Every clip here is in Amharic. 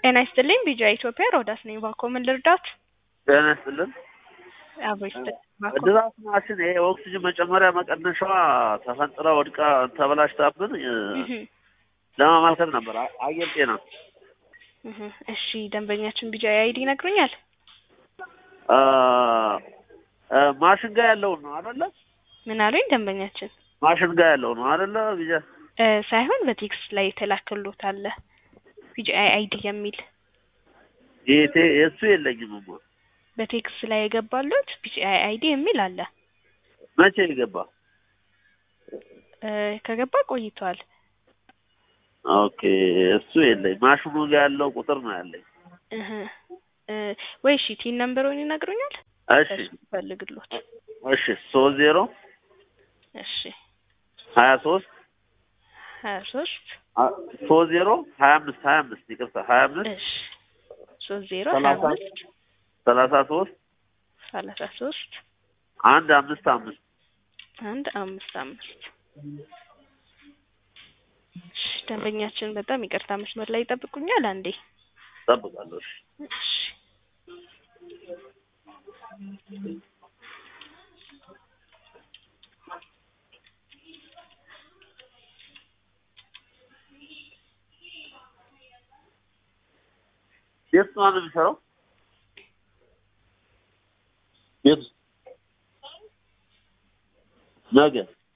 ጤና ይስጥልኝ ቢጃ ኢትዮጵያ ሮዳስ ነኝ። ባኮ ምን ልርዳት? ጤና ይስጥልን። አብሮ ይስጥልኝ ባኮ። ድራፍት ማሽን ይሄ ኦክሲጅን መጨመሪያ መቀነሻዋ ተፈንጥራ ወድቃ ተበላሽታብን እ፣ እህ ለማመልከት ነበር። አ- አየር ጤና እህ እሺ ደንበኛችን ቢጃ አይዲ ይነግሩኛል? አ፣ አ፣ ማሽን ጋር ያለውን ነው አይደለ? ምን አሉኝ ደንበኛችን? ማሽን ጋር ያለው ነው አይደለ? ቢጃ እ፣ ሳይሆን በቴክስት ላይ የተላከሎት አለ ቢጃ አይዲ የሚል ይሄ እሱ የለኝም እማ። በቴክስት ላይ የገባሎት ቢጃ አይዲ የሚል አለ። መቼ ይገባ? እ፣ ከገባ ቆይቷል። ኦኬ እሱ የለኝ። ማሽኑ ጋር ያለው ቁጥር ነው ያለኝ። እህ እ፣ ወይ እሺ ቲን ነምበሩን ይነግሩኛል? እሺ እሱ ፈልግሎት። እሺ ሶስት ዜሮ እሺ ሀያ ሶስት ሀያ ሶስት ሶስት ዜሮ ሀያ አምስት ሀያ አምስት ይቅርታ ሀያ አምስት እሺ ሶስት ዜሮ ሀያ ሰላሳ አምስት ሰላሳ ሶስት ሰላሳ ሶስት አንድ አምስት አምስት አንድ አምስት አምስት እሺ ደንበኛችን በጣም ይቅርታ መስመር ላይ ይጠብቁኛል አንዴ እጠብቃለሁ። እሺ እሺ ቤት ውስጥ ማን ነው የሚሰራው? ቤት ውስጥ ነገ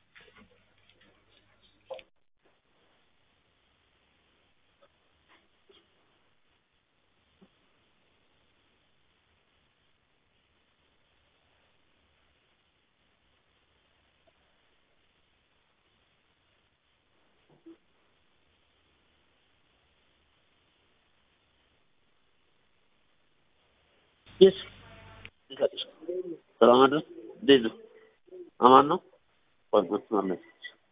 የት ይፈጥሽ ሰላም አይደል? እንዴት ነው? አማን ነው? ቆይ መስመር ላይ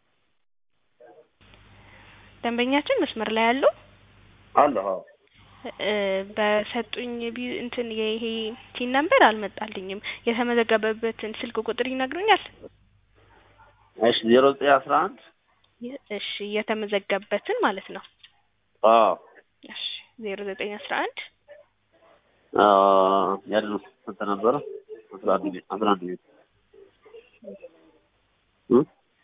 ደንበኛችን መስመር ላይ ያለው አለ። አዎ እ፣ በሰጡኝ ቢ- እንትን ይሄ ቲን ነምበር አልመጣልኝም። የተመዘገበበትን ስልክ ቁጥር ይነግሩኛል? እሺ ዜሮ ዘጠኝ አስራ አንድ የ- እሺ የተመዘገበበትን ማለት ነው። አዎ እሺ ዜሮ ዘጠኝ አስራ አንድ አ ያድነው ስንት ነበረ? አስራ አንድ ቤት አስራ አንድ ቤት እ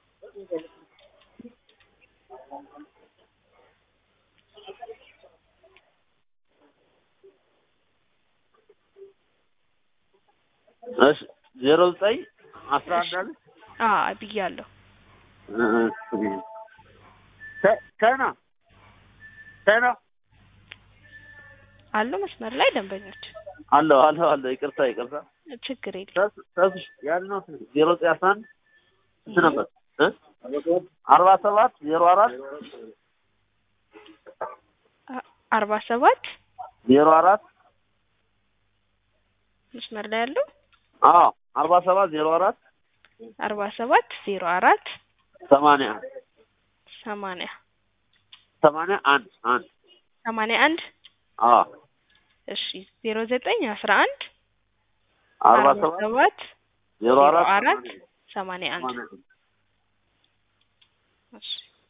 እሺ ዜሮ ዘጠኝ አስራ አንድ አለ አ ብያለሁ። ቻይና ቻይና አሉ መስመር ላይ ደንበኞች አለው አለው አለው ይቅርታ ይቅርታ ችግር የለም። ተስ- ተስሽ ያድነው ዜሮ ዘጠኝ አስራ አንድ ስንት ነበር እ አርባ ሰባት ዜሮ አራት አ- አርባ ሰባት ዜሮ አራት መስመር ላይ ያለው አዎ አርባ ሰባት ዜሮ አራት አርባ ሰባት ዜሮ አራት ሰማንያ ሰማንያ ሰማንያ አንድ አንድ ሰማንያ አንድ አዎ እሺ ዜሮ ዘጠኝ አስራ አንድ አርባ አርባ ሰባት ሰባት ዜሮ አራት አራት ሰማንያ አንድ ሰማንያ አንድ እሺ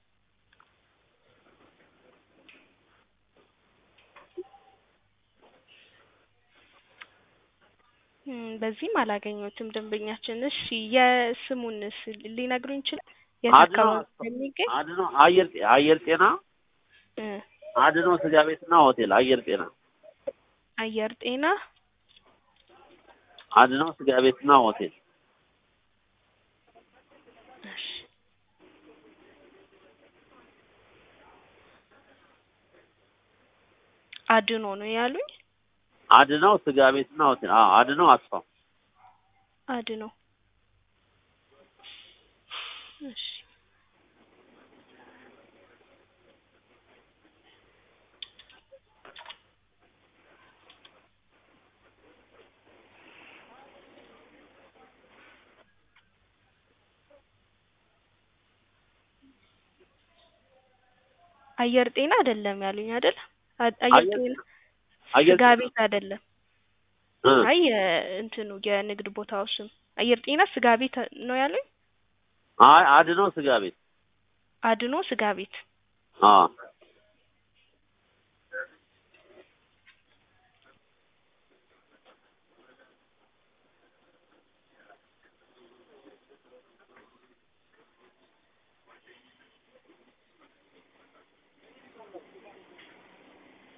እም፣ በዚህም አላገኘሁትም ደንበኛችን። እሺ የስሙንስ ሊነግሩኝ ይችላል? የት አድኖ አካባቢ የሚገኝ አድኖ አየር ጤ- አየር ጤና እ፣ አድኖ ስጋ ቤትና ሆቴል አየር ጤና አየር ጤና አድኖ ስጋ ቤትና ሆቴል እሺ አድኖ ነው ያሉኝ። አድነው ስጋ ቤትና ሆቴል አዎ አድነው አስፋው አድኖ እሺ አየር ጤና አይደለም ያሉኝ አይደል? አ- አየር አየር- ጤና አየር ስጋ ጤና ቤት አይደለም። እ አይ እንትኑ የንግድ ቦታው ስም አየር ጤና ስጋ ቤት ነው ያሉኝ። አይ አድነው ስጋ ቤት አድኖ ስጋ ቤት አዎ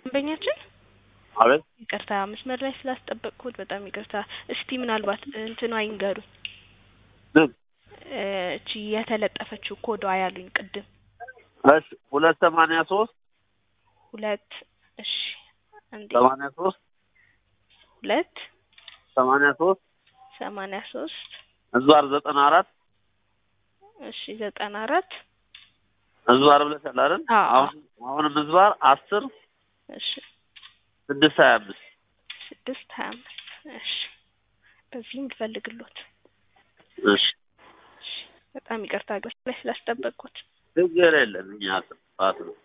ደንበኛችን አቤት ይቅርታ መስመር ላይ ስላስጠበቅኩት በጣም ይቅርታ። እስቲ ምናልባት እንትኗ ይንገሩኝ ምን እ እቺ የተለጠፈችው ኮዷ ያሉኝ ቅድም እሺ ሁለት ሰማንያ ሶስት ሁለት እሺ አንዴ ሰማንያ ሶስት ሁለት ሰማንያ ሶስት ሰማንያ ሶስት እዟር ዘጠና አራት እሺ ዘጠና አራት እዟር ብለሻል አይደል? አዎ። አሁን አሁንም እዟር አስር እሺ ስድስት ሀያ አምስት ስድስት ሀያ አምስት እሺ በዚህም ልፈልግሎት እሺ እሺ በጣም ይቅርታ ግን ላይ ስላስጠበቅኩት ችግር የለም እኛ ጥፋት ነው።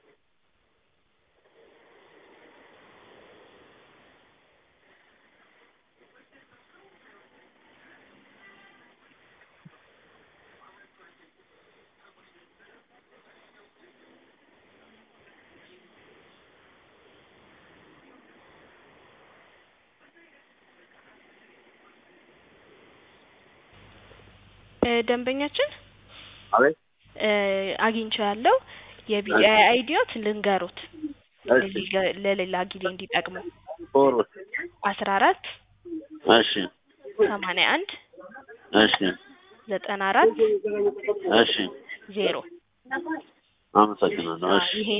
እ ደንበኛችን አቤት እ አግኝቼው ያለው የቢጂአይ አይዲዮት ልንገሩት እሺ ለሌላ- ለሌላ ጊዜ እንዲጠቅሙ ፎር አስራ አራት እሺ ሰማንያ አንድ እሺ ዘጠና አራት እሺ ዜሮ አመሰግናለሁ። እሺ ይሄ